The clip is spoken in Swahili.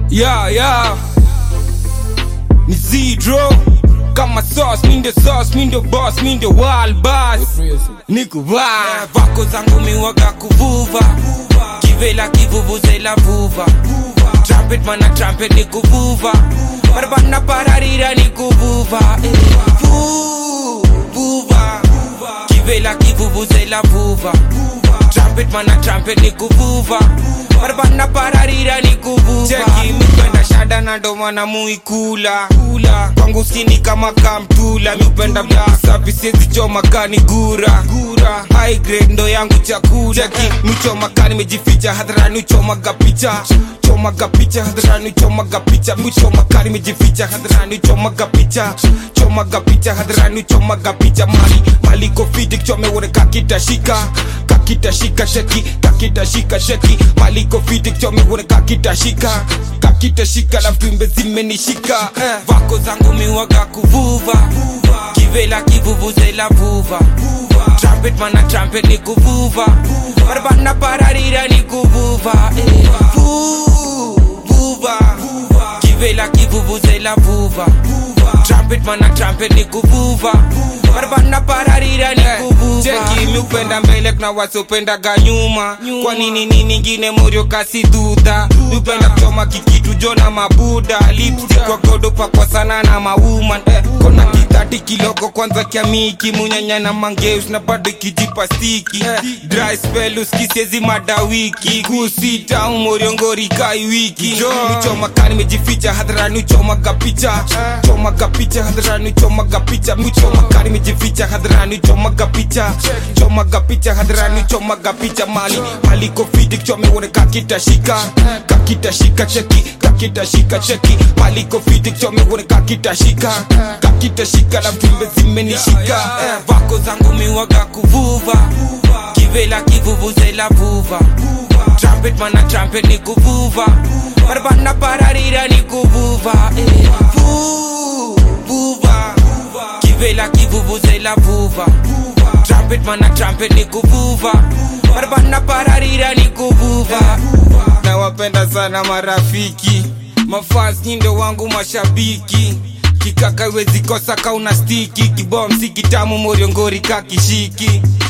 Yeah, yeah. Ni Zidro kama sauce, mi ndio sauce, mi ndio boss, mi ndio wild boss. Niko vibe. Vako zangu miwaga kuvuva kivela kivuvuzela vuva trumpet mana trumpet ni kuvuva barabana pararira ni kuvuva eh. Vu- vuva kivela kivuvuzela vuva trumpet mana trumpet ni kuvuva barabana pararira ni kuvuva cheki mipenda shada na ndo maana muikula kula kwangu skini kama kamtula mipenda safi siezi choma kani gura gura high grade ndo yangu chakula cheki michoma kani mejificha hadharani uchomaga picha chomaga picha hadharani uchomaga picha michoma kani mejificha hadharani uchomaga picha chomaga picha hadharani uchomaga picha mali mali kofiti kichome uone kakitashika kakitashika sheki kakitashika sheki mali kofiti kichome uone kakitashika kakitashika na vimbe zimenishika eh. vako zangu miwaga kuvuva kivela kivuvuzela vuva trumpet mana trumpet ni kuvuva barabana pararira ni kuvuva eh. Vu- vuva kivela kivuvuzela vuva trumpet mana trumpet ni kuvuva barabana pararira ni kuvuva cheki mi upenda mbele kuna wasiopendaga nyuma kwa nini nini ingine morio kasi dudha mi upenda kuchoma kikitu jona mabuda lipstick kwa godo pakwa sana na mauman eh, kona kitati kilogo kwanza kiamiki munyanya na mangeus na bado ikijipa stiki eh, dry spell uskisiezi madawiki kusita umoriongori kai wiki michoma kani mejificha hadharani uchomaga picha chomaga picha hadharani uchomaga picha michoma kani mejificha hadharani uchomaga picha chomaga picha hadharani uchomaga picha mali mali kofiti kichome uone kakitashika kakitashika cheki kakitashika cheki mali kofiti kichome uone kakitashika kakitashika na vimbe zimenishika eh, vako zangu miwaga kuvuva kivela kivuvuzela vuva trumpet mana trumpet ni kuvuva barabana pararira ni kuvuva eh. Vu- vuva kivela kivuvuzela vuva trumpet mana trumpet ni kuvuva barabana pararira ni kuvuva nawapenda sana marafiki mafans nyindo wangu mashabiki kikaka wezi kosa kauna stiki kibomsi kitamu moriongori kakishiki